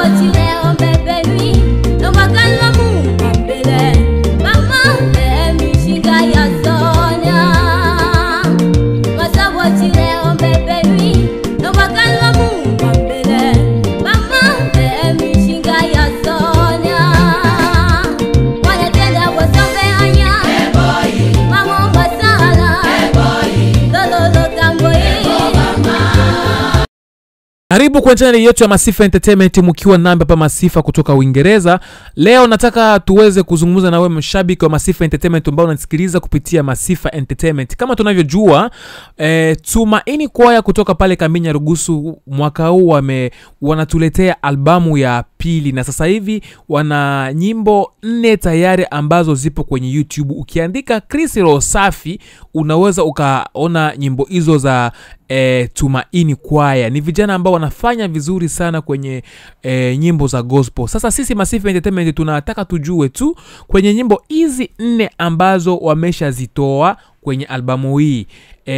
karibu kwa chaneli yetu ya masifa entertainment mkiwa nami hapa masifa kutoka uingereza leo nataka tuweze kuzungumza na wewe mshabiki wa masifa entertainment ambao unasikiliza kupitia masifa entertainment kama tunavyojua eh, tumaini kwaya kutoka pale kaminya rugusu mwaka huu wame wanatuletea albamu ya pili na sasa hivi wana nyimbo nne tayari ambazo zipo kwenye youtube ukiandika chris rosafi unaweza ukaona nyimbo hizo za e, tumaini kwaya ni vijana ambao wanafanya vizuri sana kwenye e, nyimbo za gospel sasa sisi masifa entertainment tunataka tujue tu kwenye nyimbo hizi nne ambazo wameshazitoa kwenye albamu hii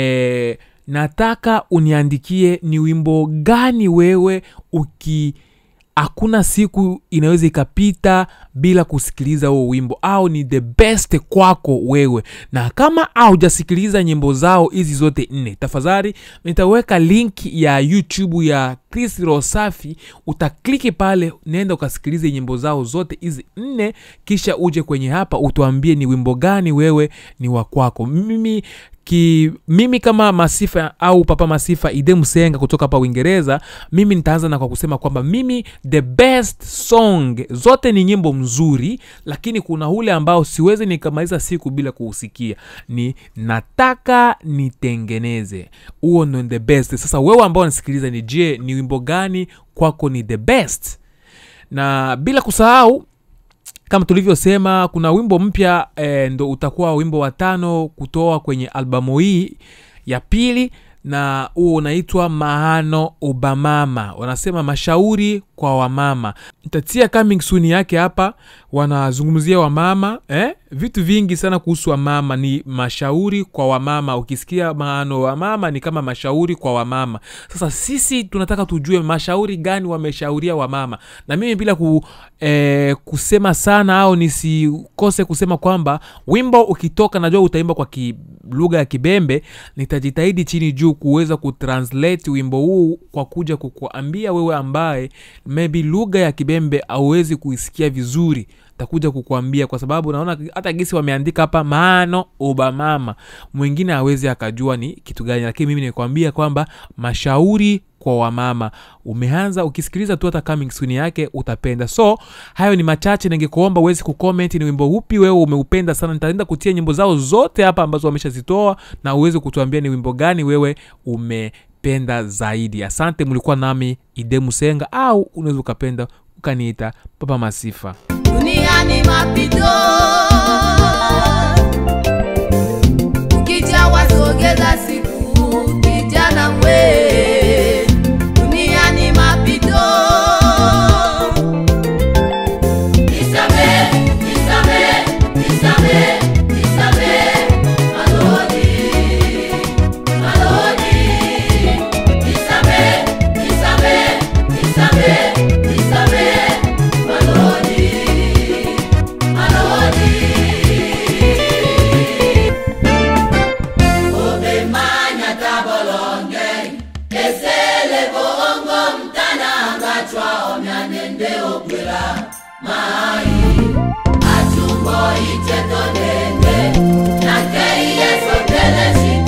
e, nataka uniandikie ni wimbo gani wewe uki hakuna siku inaweza ikapita bila kusikiliza huo wimbo au ni the best kwako wewe na kama haujasikiliza nyimbo zao hizi zote nne tafadhali nitaweka link ya youtube ya chris rosafi utakliki pale nenda ukasikilize nyimbo zao zote hizi nne kisha uje kwenye hapa utuambie ni wimbo gani wewe ni wa kwako mimi ki mimi kama masifa au papa masifa ide msenga kutoka hapa uingereza mimi nitaanza na kwa kusema kwamba mimi the best song zote ni nyimbo mzuri lakini kuna ule ambao siwezi nikamaliza siku bila kuusikia ni nataka nitengeneze huo ndo the best sasa wewe ambao unasikiliza ni je ni wimbo gani kwako ni the best na bila kusahau kama tulivyosema kuna wimbo mpya e, ndo utakuwa wimbo wa tano kutoa kwenye albamu hii ya pili na huo unaitwa maano obamama wanasema mashauri kwa wamama ntatia coming soon yake hapa wanazungumzia wamama eh? vitu vingi sana kuhusu wamama ni mashauri kwa wamama ukisikia maano wamama ni kama mashauri kwa wamama sasa sisi tunataka tujue mashauri gani wameshauria wamama na mimi bila ku, eh, kusema sana au nisikose kusema kwamba wimbo ukitoka najua utaimba kwa ki, lugha ya kibembe nitajitahidi chini juu kuweza kutranslate wimbo huu kwa kuja kukuambia wewe ambaye maybe lugha ya kibembe auwezi kuisikia vizuri takuja kukuambia kwa sababu naona hata gisi wameandika hapa maano obamama mwingine awezi akajua ni kitu gani lakini mimi nikwambia kwamba mashauri kwa wamama umeanza ukisikiliza tu hata coming soon yake utapenda so hayo ni machache ningekuomba uwezi kucomment ni wimbo upi wewe umeupenda sana nitaenda kutia nyimbo zao zote hapa ambazo wameshazitoa na uweze kutuambia ni wimbo gani wewe umependa zaidi asante mlikuwa nami ide musenga au unaweza ukapenda ukaniita papa masifa duniani mapito ukija wasogeza siku kijana we duniani mapito Nisamehe, nisamehe, nisamehe, nisamehe, malodi, malodi. Nisamehe, nisamehe, nisamehe, nisamehe, malodi, malodi. Obemanya tabolonge, esele bongo mtana ngachwa omyanende okwela mai. Achumbo icheto dende, nakei esotele shite